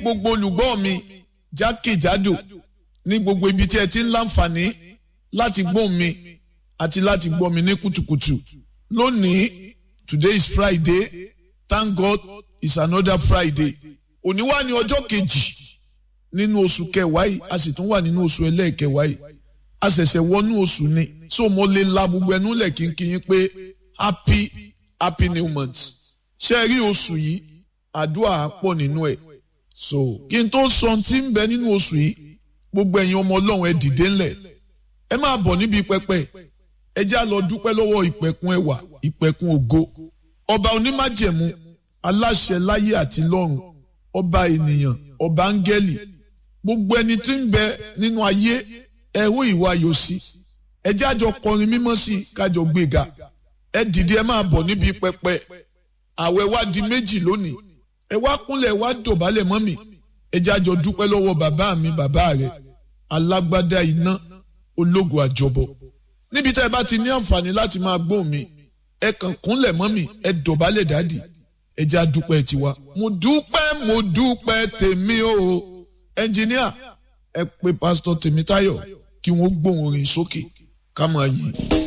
gbogbo olùgbọ́ mi jákèjádò ní gbogbo ibi tí ẹ ti ń láǹfààní láti gbọ́ mi àti láti gbọ́ mi ní kùtùkùtù lónìí today is Friday thank God it's another Friday òní wá ní ọjọ́ kejì nínú oṣù kẹwàá yìí a sì tún wà nínú oṣù ẹlẹ́ẹ̀kẹwàá yìí a ṣẹ̀ṣẹ̀ wọnú oṣù ni so mo lè la gbogbo ẹnu lẹ̀ kínkín pé happy happy new month ṣe rí oṣù yìí àdúrà á pọ̀ nínú ẹ̀ so kí n tó sọ tí ń bẹ nínú oṣù yìí gbogbo ẹ̀yin ọmọ ọlọ́run ẹ dìde ńlẹ̀ ẹ máa bọ̀ níbi pẹpẹ ẹ já lọ dúpẹ́ lọ́wọ́ ìpẹ̀kun ẹwà ìpẹ̀kun ògo ọba onímájẹ̀mú aláṣẹ láyé àti lọ́run ọba ènìyàn ọba áńgẹ́lì gbogbo ẹni tí ń bẹ nínú ayé ẹ̀rọ ìwà ayọ̀ sí ẹ jájọ kọrin mímọ́ sí kájọ gbéga ẹ dìde ẹ máa bọ̀ níbi pẹpẹ àwẹ̀ wá di méjì lónìí ẹ wá kúnlẹ̀ wá dọ̀bálẹ̀ mọ́ mi ẹ jájọ dúpẹ́ lọ́wọ́ bàbá mi bàbá rẹ̀ alágbádá iná ológun àjọbọ níbi tá ẹ bá ti ní àǹfààní láti máa gbóhùn mi ẹ kàn kúnlẹ̀ mọ́ mi ẹ dọ̀bálẹ̀ dádì ẹ já dúpẹ́ tiwa mo dúpẹ́ mo dúpẹ́ tèmi o ẹnjìníà ẹ pè pásítọ̀ Tèmítáyọ̀ kí wọ́n gbóhùn orin sókè ká máa yìn.